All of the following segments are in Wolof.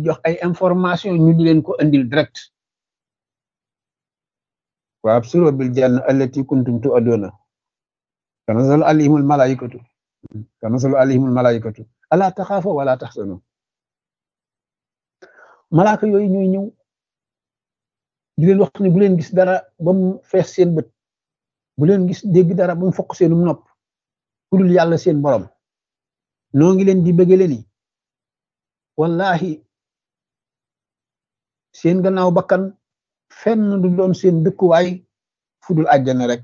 jox ay information ñu di leen ko andil direct wa absiru bil janna allati kuntum tu'aduna tanazzalu alayhimul malaikatu tanazzalu alayhimul malaikatu ala taxaafa wala taxsanu malaaka yooyu ñooy ñëw di leen wax ne bu leen gis dara ba mu fees seen bët bu leen gis dégg dara ba mu fokk seenum nopp ku dul yàlla seen borom noo ngi leen di bëggale ni wallahi seen gannaaw bakkan fenn du doon seen dëkkuwaay fu dul àjjana rek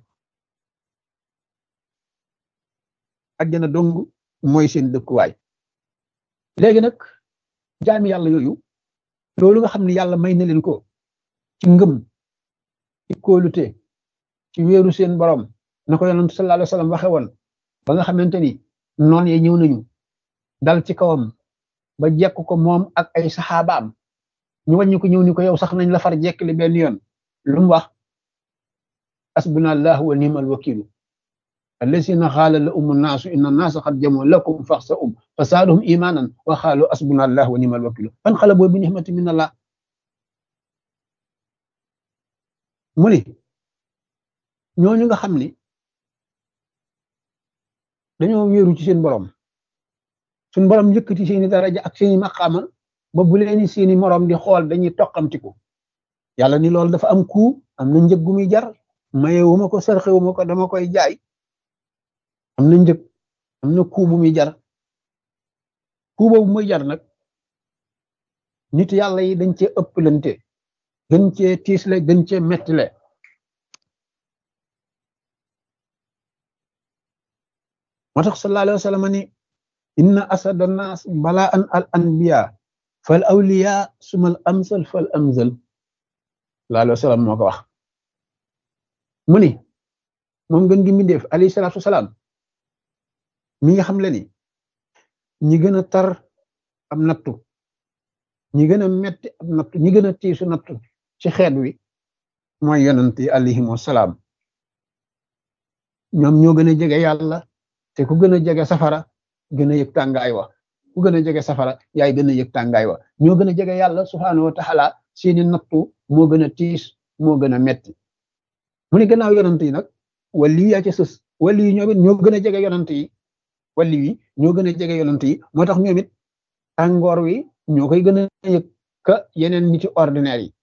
àjjana dong mooy seen dëkkuwaay léegi nag jaami yàlla yooyu loolu nga xam ne yàlla may na leen ko ci ngëm ci kóolute ci wéeru seen borom na ko yonent sallallahu alayhi wasallam waxe woon ba nga xamante ni noon ye ñëw nañu dal ci kawam ba jekk ko moom ak ay saxaabaam ñu wàññi ko ñëw ni ko yow sax nañ la far jekkli benn yoon lu mu wax asbuna allah wa ni'mal wakilu allazina xaala la umu naasu inna naasa qad jamoo lakum faxsa um fa saaduhum imanan wa xaalu asbuna allah wa ni'mal wakilu fan xala boo bi nixmati min allah mu ni ñooñu nga xam ni dañoo wéeru ci seen borom suñ borom yëkkati seeni daraja ak seeni maqaama ba bu leeni seeni morom di xool dañuy toqamtiku yàlla ni loolu dafa am ku am na njëg gu muy jar mayewuma ko sarxewuma ko dama koy jaay am na njëg am na ku bu muy jar ku boobu muy jar nag nit yàlla yi dañ cee ëpplante gën cee tiisle gën cee mettile moo tax sallallahu alayhi wa sallam ni inna asada nas bala an al anbiya fal awliya sumal amsal fal amsal sallallahu alayhi wa sallam moo ko wax mu ni moom gën gi mbindeef alayhi salaatu wasalaam mi nga xam le ni ñi gën a tar am nattu ñi gën a metti am nattu ñi gën a tiisu nattu ci xeet wi mooy yonent yi alayhim wasalaam ñoom ñoo gën a jege yàlla te ku gën a jege safara gën a yëg tàngaay wa ku gën a jege safara yaay gën a yëg tàngaay wa ñoo gën a jege yàlla subhaanahu wa taala seeni nattu moo gën a tiis moo gën a metti mu ne gannaaw yonent yi nag wali yi yaa ci sës wali yi ñoom it ñoo gën a jege yonent yi wali yi ñoo gën a jege yonent yi moo tax ñoom it tàngoor wi ñoo koy gën a yëg ka yeneen nit ci ordinaire yi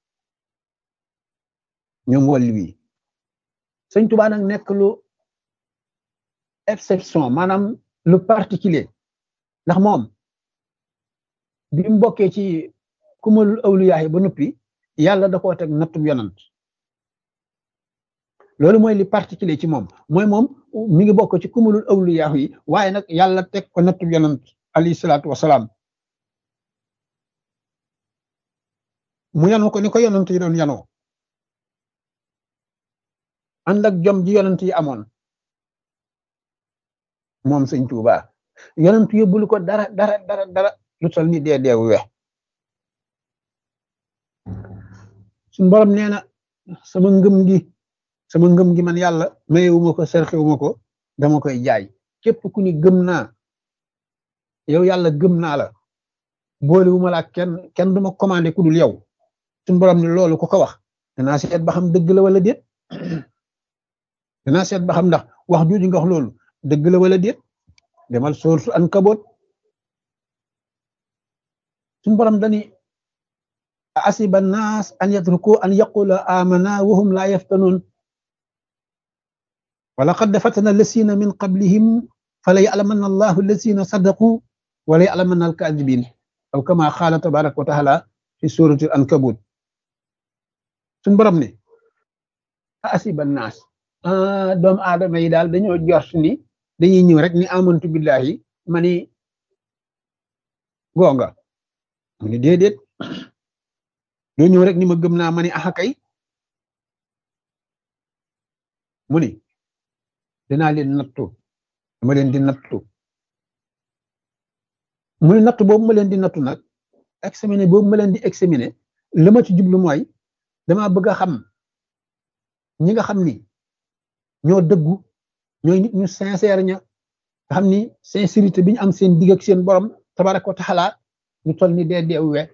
ñoom wali wi sëñ Tuubaa nag nekk lu exception maanaam lu particulier ndax moom bi mu bokkee ci kumalul awliyaahi ba noppi yàlla da koo teg nattub yonant loolu mooy li particulier ci moom mooy moom mi ngi bokk ci kumalul awliyaahi yi waaye nag yàlla teg ko nattub yonant alayhi salaatu wasalaam mu yanoo ko ni ko yonant yi doon yanoo ànd ak jom ji yonant yi amoon moom sëñ Tuuba yonent yóbbulu ko dara dara dara dara lu tol ni dee deewu we suñ borom nee na sama ngëm gi sama ngëm gi man yàlla mayewuma ko serxewuma ko dama koy jaay képp ku ni gëm naa yow yàlla gëm naa la boolewuma la kenn kenn duma commandé ku dul yow suñ borom ni loolu ku ko wax danaa seet ba xam dëgg la wala déet danaa seet ba xam ndax wax jooju nga wax loolu dëgg la wala déet demal sourate Ankabut suñu borom dani asiba naas an yatruku an yaqula amana wa hum la yaftanun wa laqad fatana allasina min qablihim fala ya'lamanna allahu allasina sadaqu wa la ya'lamanna alkadibin aw kama qala tabaraka wa taala fi surati Ankabut suñu borom ne asiba naas doomu aadama yi daal dañoo jort ni dañuy ñëw rek ni amantu billahi ma ni gonga mu ni déedéet doo ñëw rek ni ma gëm naa ma ni axa kay mu ni dinaa leen nattu dama leen di nattu mu ni nattu boobu ma leen di nattu nag examiner boobu ma leen di examiner li ma ci jublu mooy dama bëgg a xam ñi nga xam ni ñoo dëggu ñooy nit ñu sincère ña nga xam ni sincérité bi ñu am seen digg ak seen borom tabaraka wa taala ñu toll ni dee deewu we